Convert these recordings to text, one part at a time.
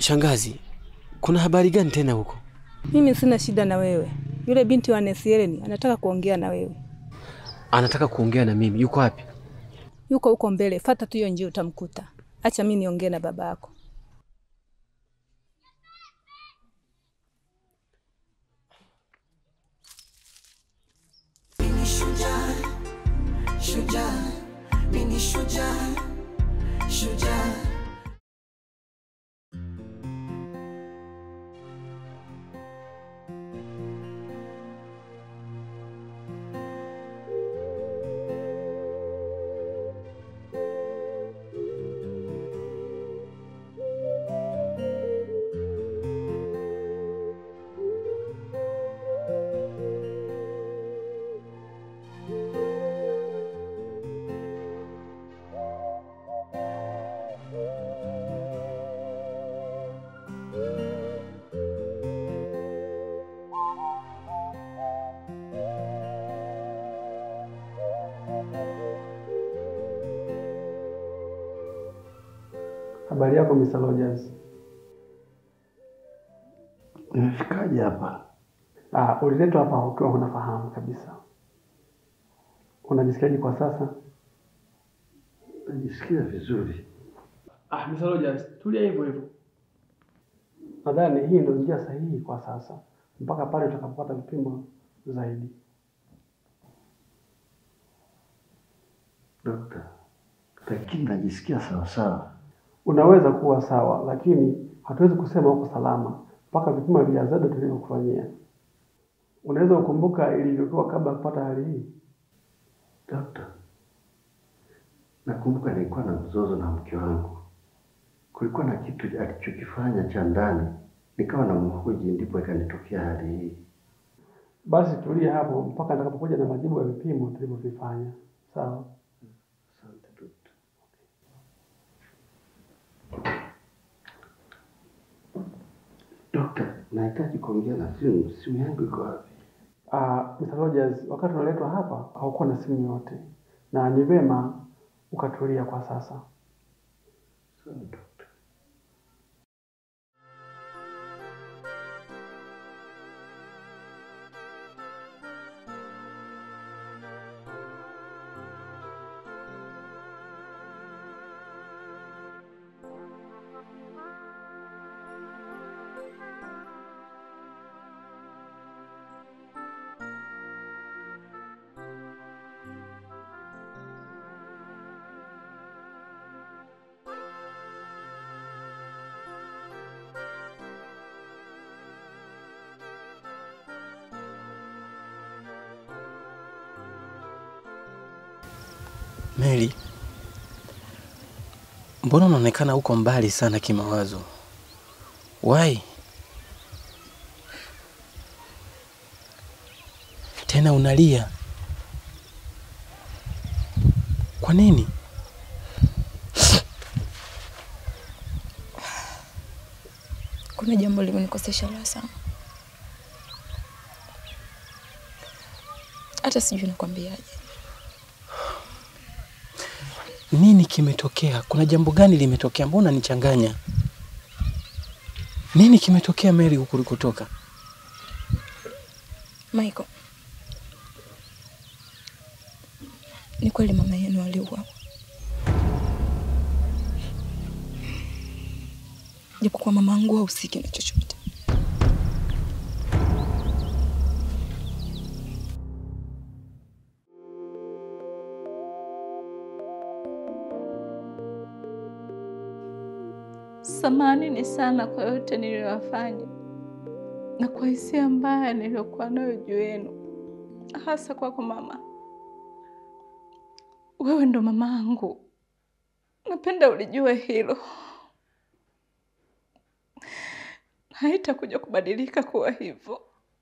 Shangazi, kuna habari gani tena huko? Mimi sina shida na wewe. Yule binti wa Nesieleni anataka kuongea na wewe, Anataka kuongea na mimi. Yuko wapi? yuko huko mbele. Fata tu hiyo njia, utamkuta. Acha mimi niongee na baba yako. Mimi shujaa, shujaa, mimi shujaa, shujaa. Habari yako Mr. Rogers? Nimefikaje hapa? Ah, uliletwa hapa ukiwa unafahamu kabisa. Unajisikiaje kwa sasa? Najisikia vizuri. Ah, Mr. Rogers, tulia hivyo hivyo. Nadhani hii ndio njia sahihi kwa sasa mpaka pale utakapopata vipimo zaidi. Dokta, lakini najisikia sawasawa. Unaweza kuwa sawa, lakini hatuwezi kusema uko salama mpaka vipimo vya ziada tulivyokufanyia. Unaweza kukumbuka ilivyokuwa kabla ya kupata hali hii? Dokta, nakumbuka nilikuwa na mzozo na mke wangu. Kulikuwa na kitu alichokifanya cha ndani, nikawa na mhoji, ndipo ikanitokea hali hii. Basi tulia hapo mpaka nitakapokuja na majibu ya vipimo tulivyovifanya. Sawa? Asante dokta. Dokta, nahitaji kuongea na simu. Simu yangu iko wapi? Ah, Mr. Rogers, wakati unaletwa hapa haukuwa na simu yote, na ni vema ukatulia kwa sasa. Sawa dokta. Mary, mbona unaonekana uko mbali sana kimawazo? Why? Tena unalia. Kwa nini? Kuna jambo limenikosesha raha sana, hata sijui nakwambiaje. Nini kimetokea? Kuna jambo gani limetokea? Mbona nichanganya? Nini kimetokea Mary huku ulikotoka? Michael, ni kweli mama yenu aliuawa, japokuwa mama yangu hahusiki na chochote. Samanini sana kwa yote niliyoyafanya na kwa hisia mbaya niliyokuwa nayo juu yenu, hasa kwako mama. Wewe ndo mama yangu, napenda ulijue hilo. Haitakuja kubadilika kuwa hivyo.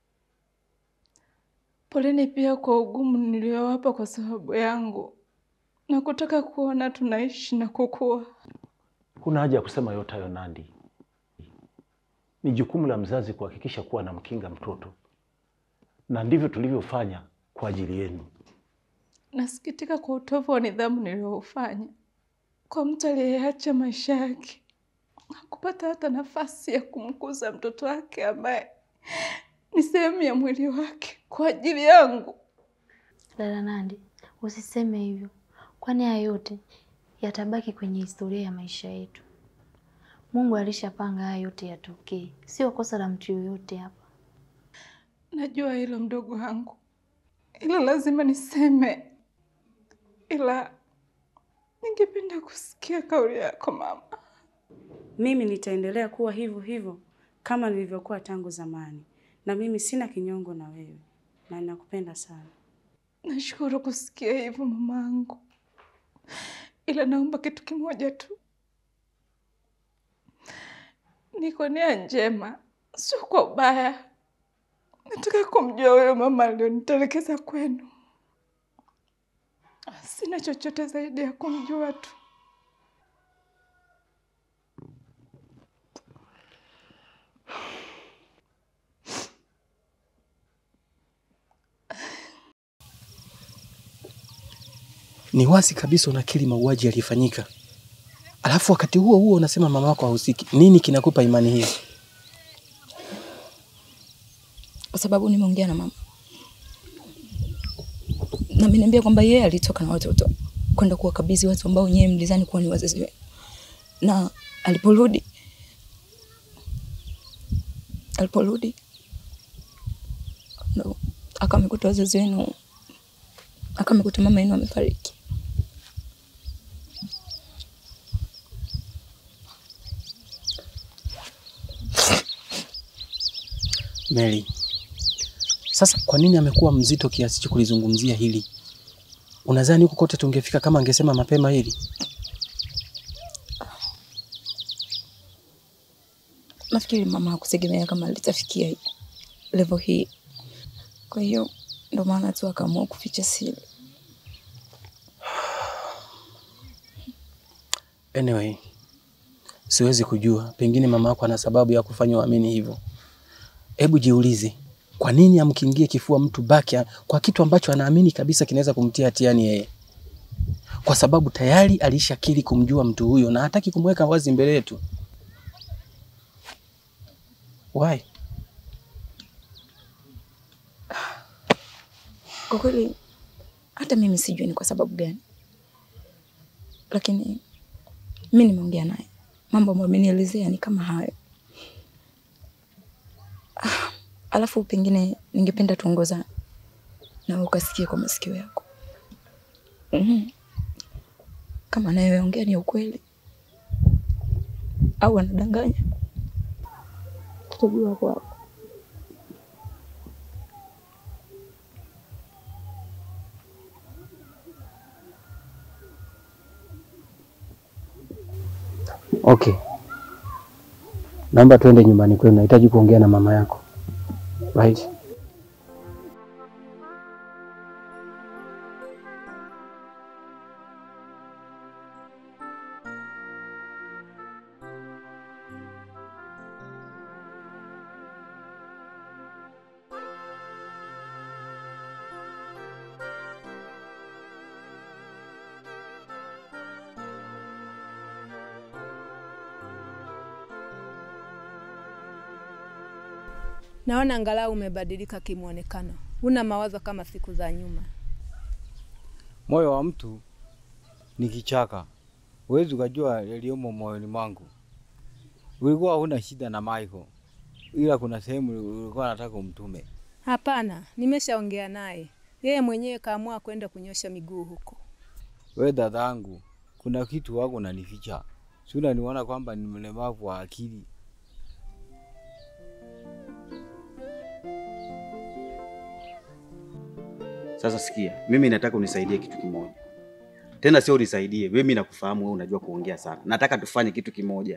Poleni pia kwa ugumu niliyowapa kwa sababu yangu na kutaka kuona tunaishi na kukua. Huna haja ya kusema yote hayo Nandi. Ni jukumu la mzazi kuhakikisha kuwa anamkinga mtoto, na ndivyo tulivyofanya kwa ajili yenu. Nasikitika kwa utovu wa nidhamu nilioufanya kwa mtu aliyeacha maisha yake hakupata hata nafasi ya kumkuza mtoto wake ambaye ni sehemu ya mwili wake kwa ajili yangu. Dada Nandi, usiseme hivyo, kwani haya yote yatabaki kwenye historia ya maisha yetu. Mungu alishapanga haya yote yatokee, sio kosa la mtu yoyote hapa. Najua hilo mdogo wangu, ila lazima niseme, ila ningependa kusikia kauli yako mama. Mimi nitaendelea kuwa hivyo hivyo kama nilivyokuwa tangu zamani, na mimi sina kinyongo na wewe na ninakupenda sana. Nashukuru kusikia hivyo mamangu, ila naomba kitu kimoja tu, niko nia njema, sio kwa ubaya. Nataka kumjua huyo mama alionitelekeza kwenu. Sina chochote zaidi ya kumjua tu. Ni wazi kabisa unakiri mauaji yalifanyika, alafu wakati huo huo unasema mama wako hahusiki. Nini kinakupa imani hiyo? kwa sababu nimeongea na mama na ameniambia kwamba yeye alitoka na watoto kwenda kuwakabidhi watu ambao nyewe mlizani kuwa ni wazazi wenu, na aliporudi aliporudi ndo akamekuta wazazi wenu, akamekuta mama yenu amefariki. Mary, sasa kwa nini amekuwa mzito kiasi cha kulizungumzia hili? Unadhani huko kote tungefika kama angesema mapema hili? Nafikiri mama hakutegemea kama litafikia hii- level hii, kwa hiyo ndo maana tu akaamua kuficha siri. Anyway, siwezi kujua, pengine mama yako ana sababu ya kufanya uamini hivyo. Hebu jiulize, kwa nini amkingie kifua mtu baki kwa kitu ambacho anaamini kabisa kinaweza kumtia hatiani yeye? Kwa sababu tayari alishakiri kumjua mtu huyo na hataki kumweka wazi mbele yetu. Why? Kwa kweli hata mimi sijui ni kwa sababu gani, lakini mi nimeongea naye, mambo ambayo amenielezea ni kama hayo. Ah, Alafu pengine ningependa tuongozane na wewe ukasikie kwa masikio yako. Mhm. Kama anayoongea ni ukweli au anadanganya, tutajua hapo hapo. Okay. Naomba tuende nyumbani kwenu, nahitaji kuongea na mama yako. Right? Naona angalau umebadilika kimwonekano, una mawazo kama siku za nyuma. Moyo wa mtu ni kichaka, huwezi ukajua yaliyomo moyoni mwangu. Ulikuwa huna shida na Michael, ila kuna sehemu ulikuwa nataka umtume. Hapana, nimeshaongea naye, yeye mwenyewe kaamua kwenda kunyosha miguu huko. We dadangu, kuna kitu wako unanificha, si unaniona kwamba ni mlemavu wa akili? Sasa sikia, mimi nataka unisaidie kitu kimoja, tena sio unisaidie mimi, nakufahamu wewe, unajua kuongea sana. Nataka tufanye kitu kimoja.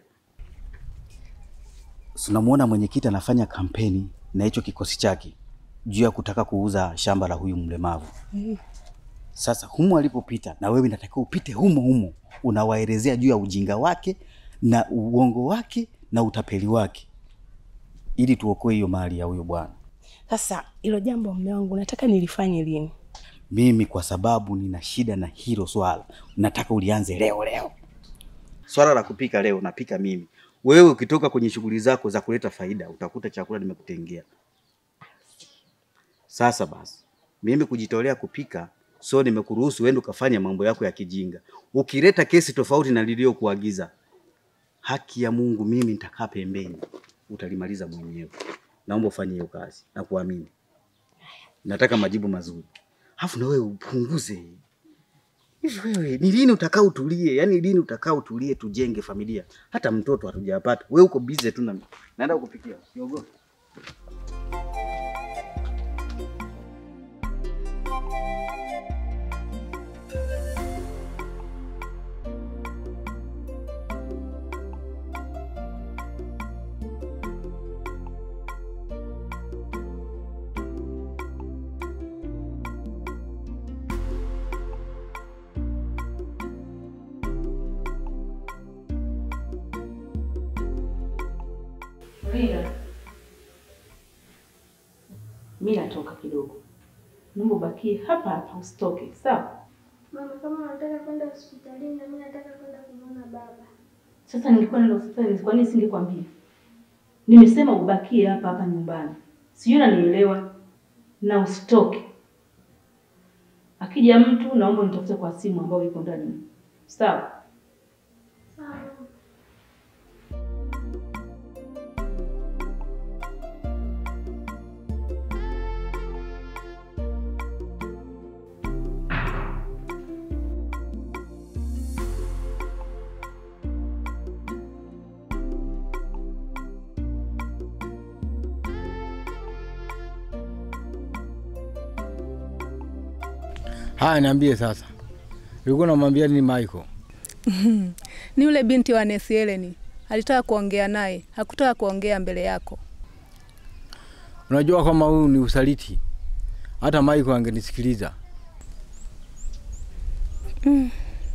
Tunamuona mwenyekiti anafanya kampeni na hicho kikosi chake juu ya kutaka kuuza shamba la huyu mlemavu. Sasa humo alipopita, na wewe natakiwa upite humo humo, unawaelezea juu ya ujinga wake na uongo wake na utapeli wake, ili tuokoe hiyo mali ya huyo bwana. Sasa hilo jambo mume wangu, nataka nilifanye lini? Mimi kwa sababu nina shida na hilo swala, nataka ulianze leo leo. Swala la kupika leo napika mimi, Wewe ukitoka kwenye shughuli zako za kuleta faida, utakuta chakula nimekutengea. Sasa basi, mimi kujitolea kupika, so nimekuruhusu uende ukafanya mambo yako ya kijinga. Ukileta kesi tofauti na niliyokuagiza, haki ya Mungu, mimi nitakaa pembeni, utalimaliza mwenyewe. Naomba ufanye hiyo kazi na kuamini. Nataka majibu mazuri, alafu na wewe upunguze hivi. Wewe ni lini utakaa utulie? Yaani lini utakaa utulie, tujenge familia? Hata mtoto hatujapata, wewe uko busy tu na naenda kukupikia, siogope. Rita, mi natoka kidogo, naomba ubakie hapa hapa, usitoke sawa? Mama, kama unataka kwenda hospitalini na mimi nataka kwenda kumwona baba. Sasa ningekuwa naenda hospitali, kwa nini singekwambia? Nimesema ubakie hapa hapa nyumbani, sijui unanielewa, na usitoke. Akija mtu, naomba nitafute kwa simu ambayo iko ndani, sawa? Sawa. Haya, niambie sasa, ulikuwa unamwambia nini Michael? Ni yule binti wa Nesi Heleni alitaka kuongea naye, hakutaka kuongea mbele yako. Unajua kama huu ni usaliti, hata Michael angenisikiliza. Mm.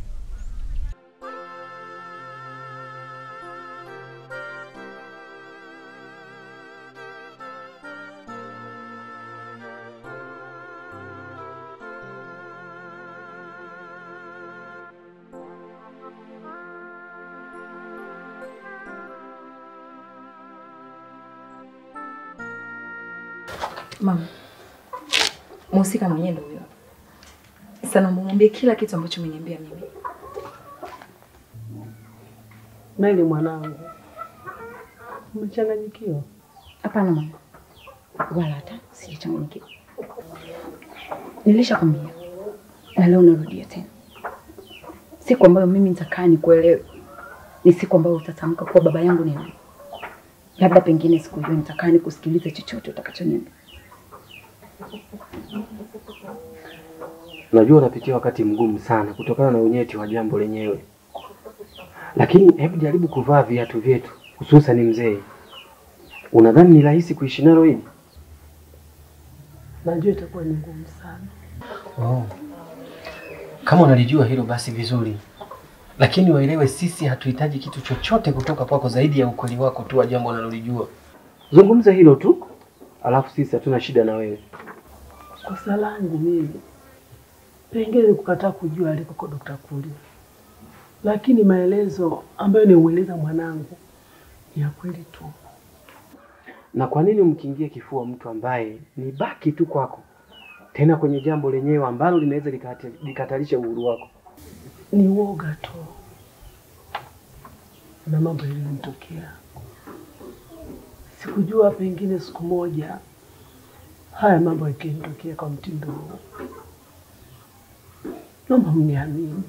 Mama, mhusika mwenyewe ndio huyo. Sasa naomba umwambie kila kitu ambacho umeniambia mimi. Meli mwanangu, umechanganyikiwa? Hapana mama, wala hata sijachanganyikiwa. Nilishakwambia na leo narudia tena, siku ambayo mimi nitakaa nikuelewe ni siku ambayo utatamka kuwa baba yangu ni nani. Labda pengine siku hiyo nitakaa nikusikilize chochote utakachoniambia. Najua unapitia wakati mgumu sana kutokana na unyeti wa jambo lenyewe, lakini hebu jaribu kuvaa viatu vyetu, hususan mzee. Unadhani ni rahisi kuishi nalo hili? Najua itakuwa ni ngumu sana. Oh. Kama unalijua hilo basi vizuri, lakini waelewe, sisi hatuhitaji kitu chochote kutoka kwako zaidi ya ukweli wako tu wa jambo unalolijua. Zungumza hilo tu, alafu sisi hatuna shida na wewe. Kosa langu mimi pengine ni kukataa kujua alikoko Dokta Kulia, lakini maelezo ambayo nimweleza mwanangu ni ya kweli tu. Na kwa nini umkingie kifua mtu ambaye ni baki tu kwako, tena kwenye jambo lenyewe ambalo linaweza likahati- likahatarisha uhuru wako? Ni woga tu na mambo yaliyonitokea. Sikujua pengine siku moja haya mambo yakinitokea kwa mtindo huu. Naomba mniamini.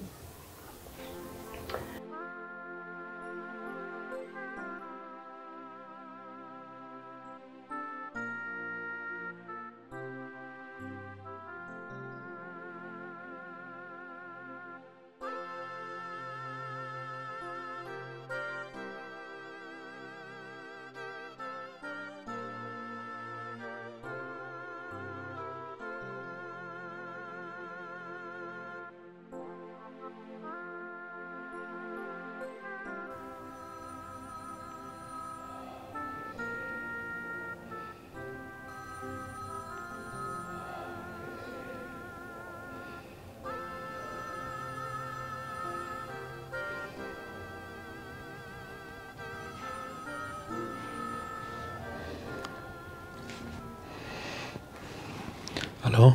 Halo,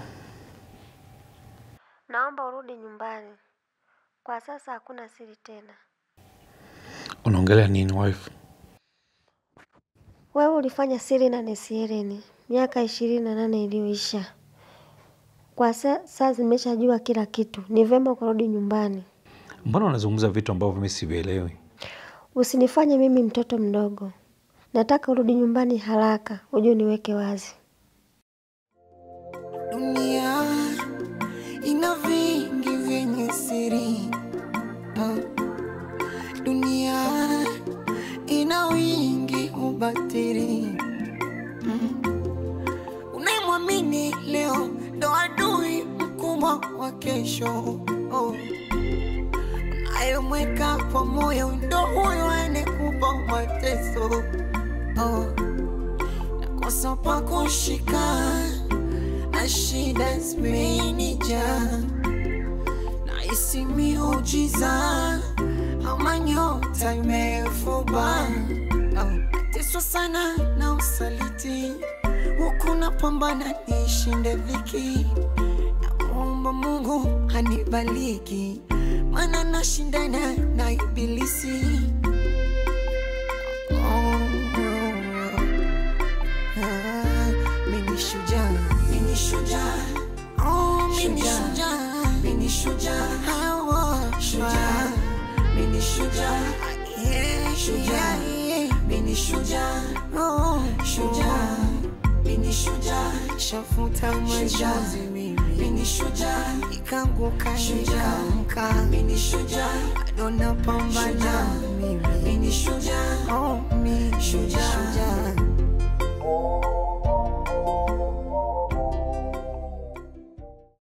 Naomba urudi nyumbani. Kwa sasa hakuna siri tena. unaongelea nini wife? Wewe ulifanya siri na Nesieleni miaka ishirini na nane iliyoisha. Kwa sasa zimeshajua kila kitu, ni vyema ukarudi nyumbani. Mbona unazungumza vitu ambavyo mimi sivielewi? Usinifanye mimi mtoto mdogo. Nataka urudi nyumbani haraka, uje uniweke wazi. Dunia ina vingi vyenye siri Ah. Dunia ina wingi ubatili Mm. Unayemwamini leo ndo adui mkubwa wa kesho oh. Unayemweka kwa moyo ndo huyo anekupa mateso oh. Nakosa pa kushika na shida zimenijaa, nahisi miujiza ama nyota imefuba. Nateswa sana na usaliti, huku napambana nishinde dhiki. Naomba Mungu anibariki, maana nashindana na ibilisi. Oh, ah, mimi shujaa, mimi shujaa, oh, mimi shujaa, mimi shujaa, hawa shujaa, mimi shujaa, yeah, shujaa, mimi shujaa, oh, shujaa, mimi shujaa, shafuta machozi mimi, mimi shujaa, ikanguka nikaamka, mimi shujaa, bado napambana mimi, mimi shujaa, oh, mimi shujaa.